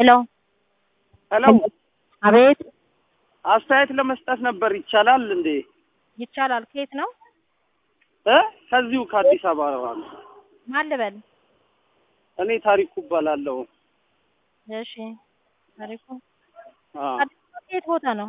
ሄሎ ሄሎ አቤት አስተያየት ለመስጠት ነበር። ይቻላል እንዴ? ይቻላል። ከየት ነው? እ ከዚሁ ከአዲስ አበባ ነው። ማን ልበል? እኔ ታሪኩ እባላለሁ። እሺ ታሪኩ አዎ። አዲስ አበባ የት ቦታ ነው?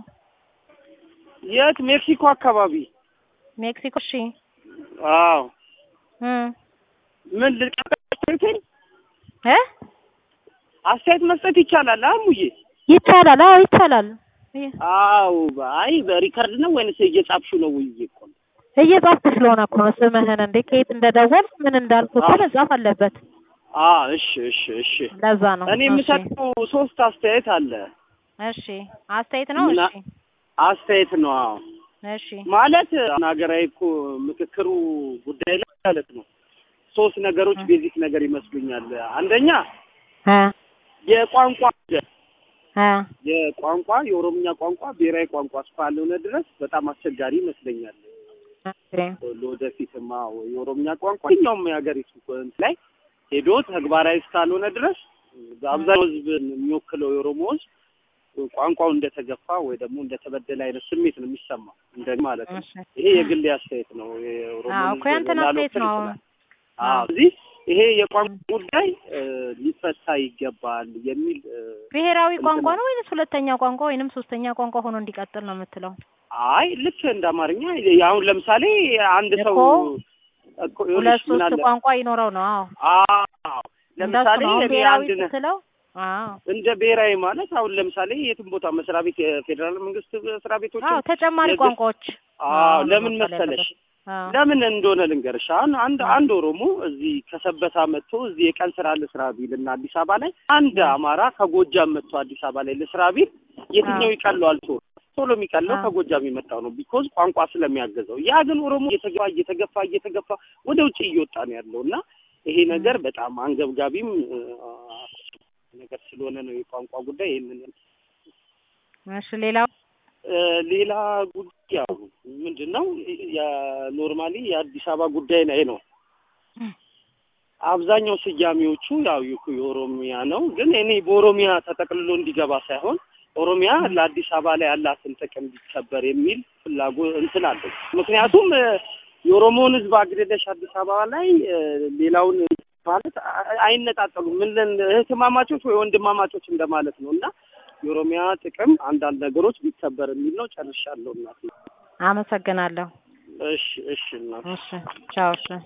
የት? ሜክሲኮ አካባቢ። ሜክሲኮ። እሺ አዎ። እም ምን ልቀጥል? እ አስተያየት መስጠት ይቻላል? አሙዬ ይቻላል። አዎ ይቻላል። ይ- አዎ። አይ በሪከርድ ነው ወይንስ እየጻፍሽው ነው? ውዬ እኮ ነው። እየጻፍኩ ስለሆነ እኮ ነው ስምህን እንዴ ከየት እንደደወል ምን እንዳልኩ እኮ አዎ። መጻፍ አለበት። አዎ። እሺ፣ እሺ፣ እሺ። ለዛ ነው። እኔ እሺ የምሰጠው ሶስት አስተያየት አለ። እሺ አስተያየት ነው። ምና- እሺ አስተያየት ነው። አዎ። እሺ ማለት ሀገራዊ እኮ ምክክሩ ጉዳይ ላይ ማለት ነው ሶስት ነገሮች እ። ቤዚክ ነገር ይመስሉኛል። አንደኛ እ የቋንቋ ጉዳይ እ የቋንቋ የኦሮምኛ ቋንቋ ብሔራዊ ቋንቋ እስካልሆነ ድረስ በጣም አስቸጋሪ ይመስለኛል። ኦኬ ለወደፊትማ የኦሮምኛ ቋንቋ የትኛውም የሀገሪቱ እንትን ላይ ሄዶ ተግባራዊ እስካልሆነ ድረስ አብዛኛው ሕዝብ የሚወክለው የኦሮሞ ሕዝብ ቋንቋው እንደተገፋ ወይ ደግሞ እንደተበደለ አይነት ስሜት ነው የሚሰማው እንደ ማለት ነው። እሺ ይሄ የግል አስተያየት ነው። የኦሮሞ አዎ ሕዝብ እኮ ያንተን አስተያየት ላልወክል ነው። ይችላል። አዎ እዚህ ይሄ የቋንቋ ጉዳይ እ፣ ሊፈታ ይገባል የሚል እ፣ ብሔራዊ እንትን ቋንቋ ነው። ነው ወይንስ ሁለተኛ ቋንቋ ወይንም ሶስተኛ ቋንቋ ሆኖ እንዲቀጥል ነው የምትለው? አይ ልክ እንደ አማርኛ አሁን ለምሳሌ አንድ ሰው እኮ እኮ ሁለት ይኸውልሽ ምን ሶስት አለ ቋንቋ ይኖረው ነው። አዎ አዎ እንደሱ ለምሳሌ ነው። አሁን እኔ ብሔራዊ አንድ ነ- ስትለው አዎ እንደ ብሔራዊ ማለት አሁን ለምሳሌ የትም ቦታ መስሪያ ቤት የፌዴራል መንግስት መስሪያ ቤቶች አዎ ተጨማሪ የግል- ቋንቋዎች አዎ አዎ ለምን መባል መሰለሽ ያለበት። አዎ ለምን እንደሆነ ልንገርሽ። አሁን አንድ እ። አንድ ኦሮሞ እዚህ ከሰበታ መጥቶ እዚህ የቀን ስራ ልስራ ቢል እና አዲስ አበባ ላይ አንድ እ። አማራ ከጎጃም መጥቶ አዲስ አበባ ላይ ልስራ ቢል የትኛው አዎ ይቀለዋል? ቶሎ ቶሎ የሚቀለው አዎ ከጎጃም የመጣው ነው፣ ቢኮዝ ቋንቋ ስለሚያገዘው። ያ ግን ኦሮሞ እየተገፋ እየተገፋ እየተገፋ ወደ ውጭ እየወጣ ነው ያለው እና ይሄ እ። ነገር በጣም አንገብጋቢም እ፣ ነገር ስለሆነ ነው የቋንቋ ጉዳይ ይህንን እሺ ሌላው እ፣ ሌላ ጉዳይ ያው ምንድን ነው የኖርማሊ የአዲስ አበባ ጉዳይ ላይ ነው። አብዛኛው ስያሜዎቹ ያው የ- የኦሮሚያ ነው፣ ግን እኔ በኦሮሚያ ተጠቅልሎ እንዲገባ ሳይሆን ኦሮሚያ ለአዲስ አበባ ላይ ያላትን ጥቅም ቢከበር የሚል ፍላጎት እንትን አለኝ። ምክንያቱም እ፣ የኦሮሞውን ሕዝብ አግደለሽ አዲስ አበባ ላይ እ፣ ሌላውን ማለት አ- አይነጣጠሉም። ምን ልን- እህትማማቾች ወይ ወንድማማቾች እንደማለት ነው እና የኦሮሚያ ጥቅም አንዳንድ ነገሮች ቢከበር የሚል ነው። ጨርሻለሁ እናቴ። አመሰግናለሁ። እሺ፣ እሺ እናቴ። እሺ ቻው። እሺ